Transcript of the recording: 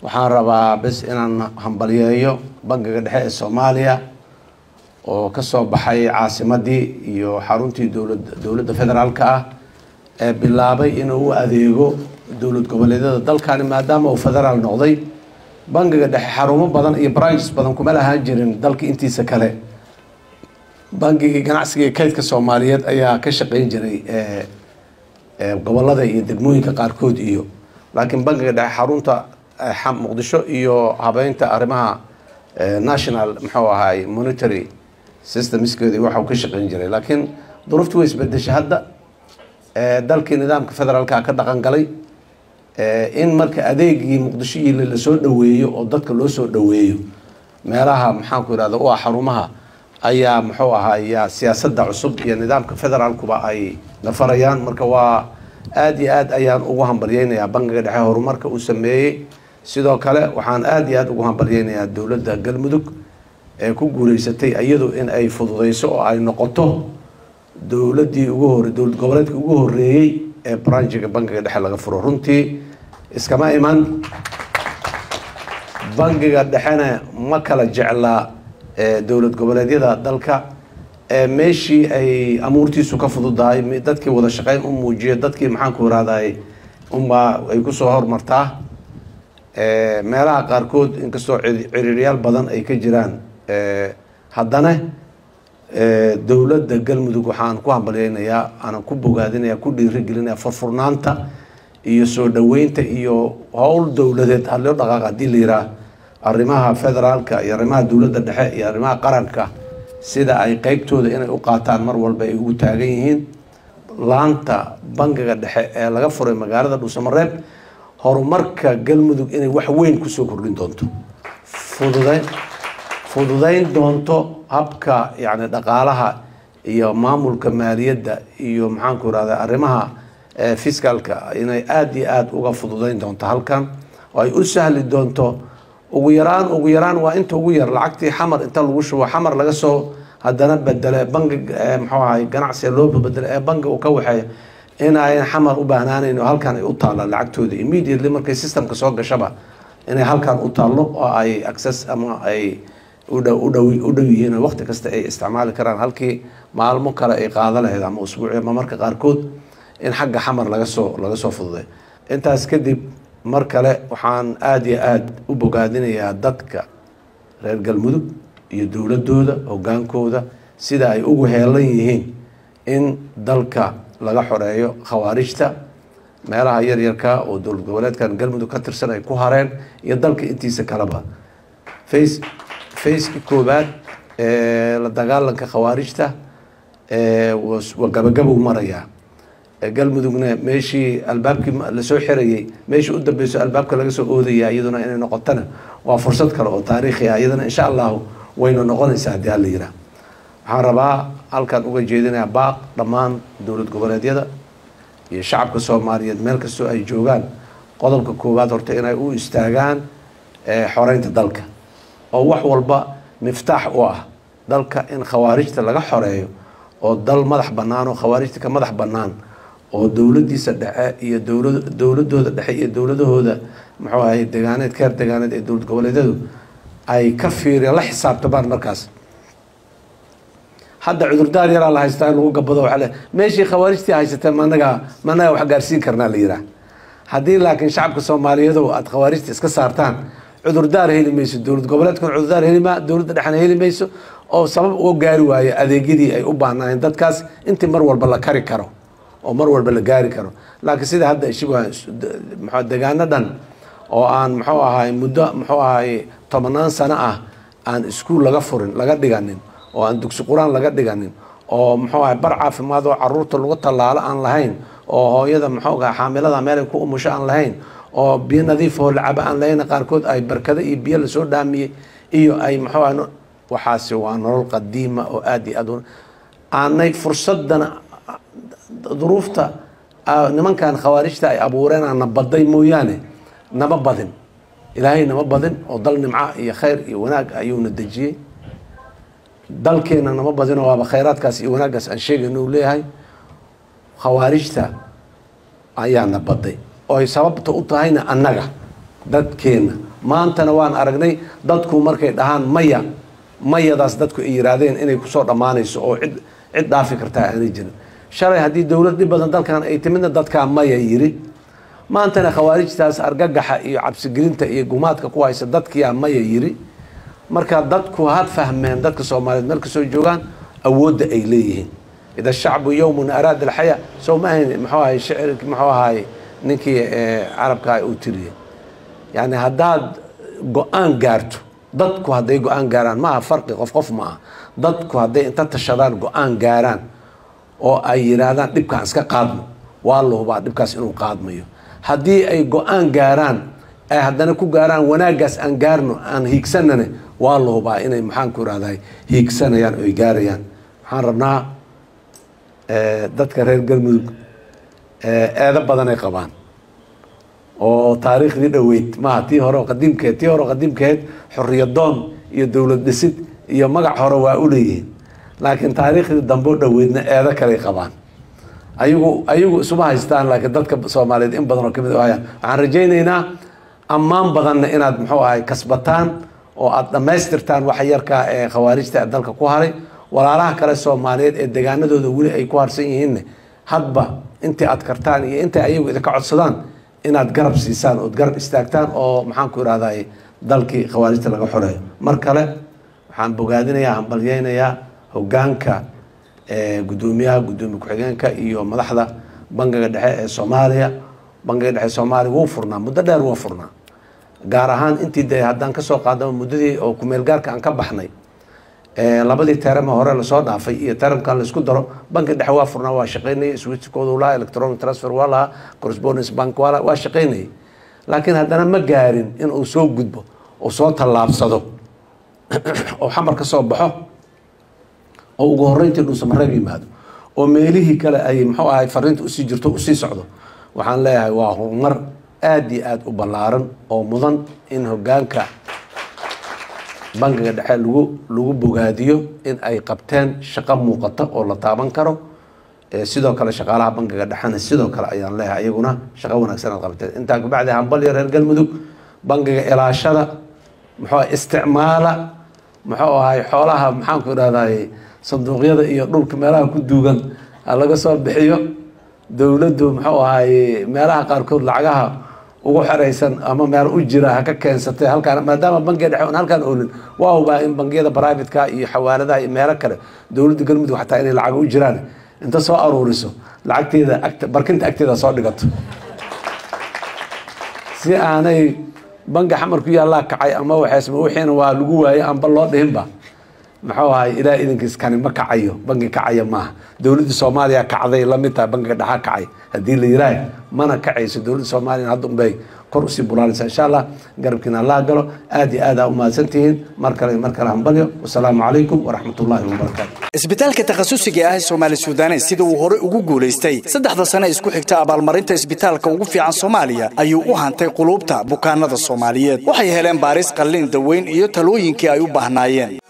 waxaan rabaa bes inaan hambalyeeyo bangiga dhexe ee soomaaliya oo kasoo baxay caasimadii iyo xaruntii dowlad dowladda federaalka ah ee bilaabay inuu u adeego dowlad goboleedyada dalkani maadaama uu federaal noqday bangiga dhexe xarumo badan iyo branches badan kuma lahaan jirin dalka intiisa kale bangigii ganacsiga iyo kaydka soomaaliyeed ayaa ka shaqeyn jiray gobolada iyo degmooyinka qaarkood iyo laakiin bangiga dhexe xarunta muqdisho iyo habeynta arrimaha national muxuu ahaay monitary systemskeedi waxa uu ka shaqeyn jiray laakiin duruufti way isbedeshay hadda dalkii nidaamka federaalka ka dhaqan galay in marka adeegii muqdisho iyo lasoo dhaweeyo oo dadka loo soo dhaweeyo meelaha maxaanku irahda u ah xarumaha ayaa muxuu ahaaya siyaasadda cusub iyo nidaamka federaalkuba ay nafarayaan marka waa aada iyo aad ayaan ugu hambalyeynayaa bangiga dhexe horumarka uu sameeyey sidoo kale waxaan aada iyo aada ugu hambalyeynayaa dowladda galmudug ee ku guuleysatay iyadu in ay fududeyso oo ay noqoto dowladii ugu hore dowlad goboleedkii ugu horeeyey ee branjiga bangiga dhexe laga furo runtii iskama iman bangiga dhexena ma kala jeclaa dowlad goboleedyada dalka meeshii ay amuurtiisu ka fududahay dadkii wada shaqeyn u muujiya dadkii maxaanku irahday unbaa ay kusoo hormartaa meelaha qaarkood inkastoo ciriiryaal badan ay ka jiraan haddana dowladda galmudug waxaan ku hambalyeynayaa aanan ku bogaadinaya ku dhiirigelinaya furfurnaanta iyo soo dhaweynta iyo howl dowladeed haloo dhaqaaq hadii la yiraa arrimaha federaalka iyo arrimaha dowladda dhexe iyo arrimaha qaranka sida ay qeybtooda inay u qaataan mar walba ay ugu taagan yihiin laanta bangiga dhexe ee laga furay magaalada dhuusamareeb horumarka galmudug inay wax weyn kusoo kordhin doonto fududeyn fududeyn doonto habka yacni dhaqaalaha iyo maamulka maaliyadda iyo maxaanku irahda arrimaha fiscalka inay aada iyo aada uga fududeyn doonto halkan oo ay u sahli doonto ugu yaraan ugu yaraan waa inta ugu yar lacagtii xamar inta lagu shubo xamar laga soo haddana bedele bangi muxuu ahay ganacsiga loo bedele ee bangi uu ka waxeeya in ayan xamar u baahnaanayn oo halkan ay u taallaan lacagtooda immediately markay systemka soo gashaba inay halkan u taallo oo ay access ama ay udhow udhow u dhow yihiin oo waqti kasta ay isticmaali karaan halkii maalmo kale ay qaada lahayd ama usbuuci ama marka qaarkood in xagga xamar laga soo laga soo fududay intaas kadib mar kale waxaan aada iyo aada u bogaadinayaa dadka reer galmudug iyo dowladooda hogaankooda sida ay ugu heelan yihiin in dalka laga xoreeyo khawaarijta meelaha yaryarka oo dowlad goboleedkan galmudug ka tirsan ay ku hareen iyo dalka intiisa kaleba face faceki koobaad ee la dagaalanka khawaarijta waa gabagabou marayaa galmudugna meeshii albaabkii lasoo xirayay meeshii u dambeyso albaabka laga soo oodaya iyaduna inay noqotana waa fursad kale oo taariikhi ah iyadana insha allahu wayna noqonaysaa haddii hala yiraa waxaan rabaa halkan uga jeedinayaa baaq dhammaan dowlad goboleedyada iyo shacabka soomaaliyeed meel kastoo ay joogaan qodobka koowaad horta inay u istaagaan xoreynta dalka oo wax walba miftaax u ah dalka in khawaarijta laga xoreeyo oo dal madax bannaan oo khawaarijta ka madax bannaan oo dowladiisa dhexe iyo dowla dowladooda dhexe iyo dowladahooda muxuu ahay degaaneed keer degaaneed ee dowlad goboleedyadu ay ka fiiriyaan la xisaabtamaan markaas hadda cudurdaar yaraa la haystaa in lagu gabado waa le meeshii khawaarijtii haysatee managa managa wax gaarsiin karnaa la yiraa haddii laakiin shacabka soomaaliyeedo aada khawaarijta iska saartaan cudurdaar heli mayso dowlad goboleedkuna cudurdaar heli ma dowladda dhexna heli mayso oo sabab uga gaari waayo adeegyadii ay u baahnaayeen dadkaas intii mar walba la kari karo oo mar walba la gaari karo laakiin sida hadda ishigu mxu degaano dhan oo aan muxuu ahay muddo muxuu ahay tobanaan sano ah aan iskuol laga furin laga dhiganin oo aan dugsi qur-aan laga dhiganin oo muxuu ahay bar caafimaad oo caruurta lagu tallaalo aan lahayn oo hooyada muxuu ahay xaamilada meelay ku umusho aan lahayn oo biyo nadiif oo lacabo aan lahayn qaarkood ay barkado iyo biyo lasoo dhaamiyey iyo ay muxuu ahay waxaasi waa nolol qadiima oo aada iyo aad aanay fursadana duruufta nimankan khawaarijta ay abuureen aana baday mooyaane nama badin ilaahay nama badin oo dal nimca iyo khayr iyo wanaag ayuuna dejiyey dalkeena nama badino waaba khayraadkaas iyo wanaaggaas aan sheegayno u leeyahay khawaarijta ayaana baday oo ay sababta u tahayna annaga dadkeena maantana waan aragnay dadku markay dhahaan maya mayadaas dadku ay yiraahdeen inay kusoo dhammaanayso oo cid cid dhaafi kartaa aanay jirin shalay haddii dowlad dhib badan dalkan ay timidna dadkaa maya yiri maantana khawaarijtaas argagaxa iyo cabsigelinta iyo gumaadka ku haysa dadkiyaa maya yiri marka dadku had fahmeen dadka soomaaliyeed meel kasoo joogaan awoodda ay leeyihiin ida shacbu yowmun araada alxayaa soo ma ahayn muxuu ahay shicirki muxuu ahay ninkii carabka uu tiriyey yani haddaad go-aan gaarto dadku hadday go-aan gaaraan maaha farqi qof qof ma aha dadku hadday inta tashadaan go-aan gaaraan oo ay yidhaahdaan dhibkaan iska qaadno waa la hubaa dhibkaas inuu qaadmayo haddii ay go-aan gaaraan ay haddana ku gaaraan wanaaggaas aan gaarno aan hiigsanane waa la hubaa inay maxaan ku irahdahay hiigsanayaan oy gaarayaan waxaan rabnaa dadka reer galmudug eedo badanay qabaan oo taariikhdii dhoweyd maaha tii hore qadiimkeed tii hore qadiimkeed xoriyadoon iyo dowlad dhisid iyo magac hore waa u leeyihiin laakiin taariikhdii dambe dhoweydna eedo kaley qabaan ayagu ayagu isuma haystaan laakiin dadka soomaaliyeed in badan oo kamid haya waxaan rajaynaynaa ammaan badanna inaad muxuu ahay kasbataan oo aada dhammaystirtaan waxa yarkaa ee khawaarijta ee dalka ku haray walaalaha kale soomaaliyeed ee degaanadooda weli ay ku harsan yihiinne hadba intii aad kartaan iyo intay ayagu idinka codsadaan inaad garab siisaan ood garab istaagtaan oo maxaan ku irahday dalkii khawaarijta laga xoreeyo mar kale waxaan bogaadinayaa hambalyeynayaa hogaanka gudoomiyaha gudoomiye ku-xigeenka iyo madaxda bangiga dhexe ee soomaaliya bangiga dhexe soomaaliya wuu furnaa muddo dheer wuu furnaa gaar ahaan intii de haddaan kasoo qaadamo muddadii oo kumeel gaarka aan ka baxnay labadii terama hore lasoo dhaafay iyo teramkan laisku daro banki dhexe waa furnaa waa shaqeynayay switchkoodu lahaa electronic transfer waa lahaa correspondence bank waa lahaa waa shaqeynayay laakiin haddana ma gaarin in uu soo gudbo oo soo tallaabsado oo xamar ka soo baxo oo ugu horreyntii dhuusamareeb yimaado oo meelihii kale ay muxuu ahay fariinta usii jirto usii socdo waxaan leeyahay waa horumar aada iyo aada u ballaaran oo mudan in hogaanka bangiga dhexe lagu lagu bogaadiyo in ay qabteen shaqo muuqata oo la taaban karo sidoo kale shaqaalaha bangiga dhexena sidoo kale ayaan leeyahay iyaguna shaqo wanaagsan aad qabteen intaa kabacdi hambalyo reer galmudug bangiga ilaashada muxuu isticmaala muxuu ahay xoolaha maxaanku idhahday sanduuqyada iyo dhulka meelaha ku duugan ha laga soo bixiyo dowladdu muxuu ahay meelaha qaarkood lacagaha ugu xeraysan ama meel u jira ha ka keensatay halkaan maadaama bangiga dhexe on halkaan oolin waa hubaa in bangiyada privatka iyo xawaaladaha iyo meelo kale dowladda galmudug xataa inay lacag u jiraan inta soo aruuriso lacagteeda agt barkinta agteeda soo dhigato si aanay bangi xamar ku yaallaa kacay ama waxaysma wixiina waa lagu waayay amba loo dhihinba muxuu ahay ilaa idinkiis kani ma kacayo bangi kacaya maaha dowladda soomaaliya kacday lamid tahay bangiga dhaxa kacay haddii la yiraah mana kacayso dowladda soomaaliya hadda unbay kor usii bulaalaysa insha allah garabkiina allah galo aada iyo aad aa umahadsan tihiin mar kale mar kale hambalyo wasalaamu calaykum waraxmat ullahi wabarakaatu isbitaalka takhasusiga ah ee soomaali suudanes sida uu hore ugu guulaystay saddexda sane isku xigta abaalmarinta isbitaalka ugu fiican soomaaliya ayuu u hantay quluubta bukaanada soomaaliyeed waxay heleen baaris qallin daweyn iyo talooyinkii ay u baahnaayeen